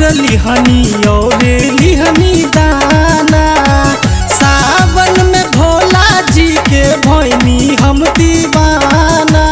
लिहनी और लिहनी दाना सावन में भोला जी के भैनी हम दीवाना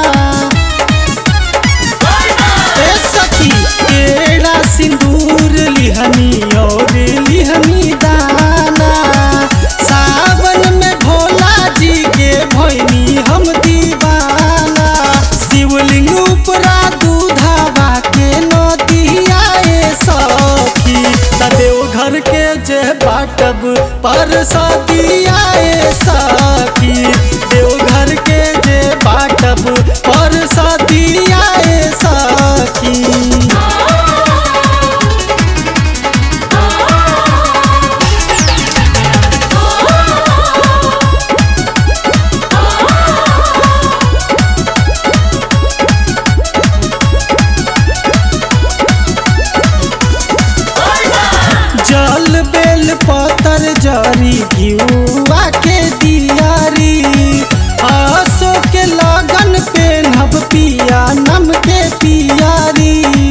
ए सखी केरा सिंदूर लिहनी और लिहनी दाना सावन में भोला जी के भैनी हम दीवाना शिवलिंग उपरा दूधावा के नदिया ए सखी तदेव घर के जे बाटब पर सदिया ए सखी देवघर के जे बाटब पर सदिया ए सखी जल बेल पतर जरी घिउआ के दियारी आसो के लगन पेनहब पिया नम के पियारी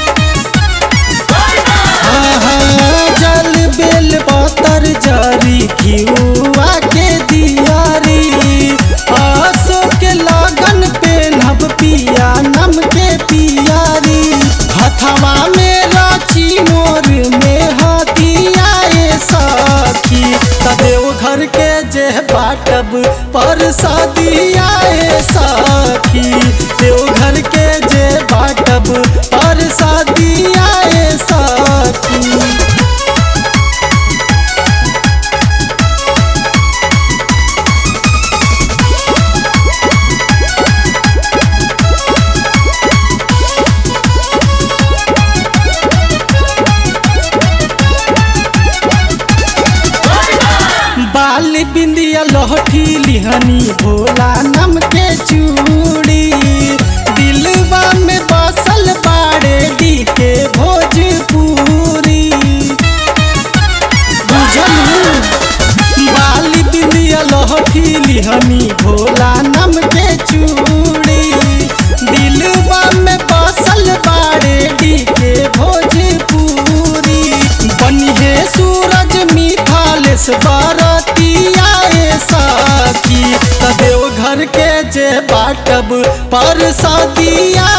आहा, जल बेल पतर जरी घिउआ के दियारी आसो के लगन पेनहब पिया नम के पियारी हथवा में राची मोर में हतिया ए सखी तदेव घर के जे बाटब पर सदिया ए सखी देव घर के जे बाटब पर सदिया ए सखी बाल बिंदिया लहठी लिहनी भोला नम के चूड़ी दिलवा में बसल बाड़े डी के भोजपुरी बुझलू बाल बिंदिया लहठी लिहनी भोला नम के चूड़ी दिलवा में बसल बाड़े डी के भोजपुरी बनिहे सूरज मिथालेश बरतिया ए सखी तदेव घर के जे बाटब पर सदिया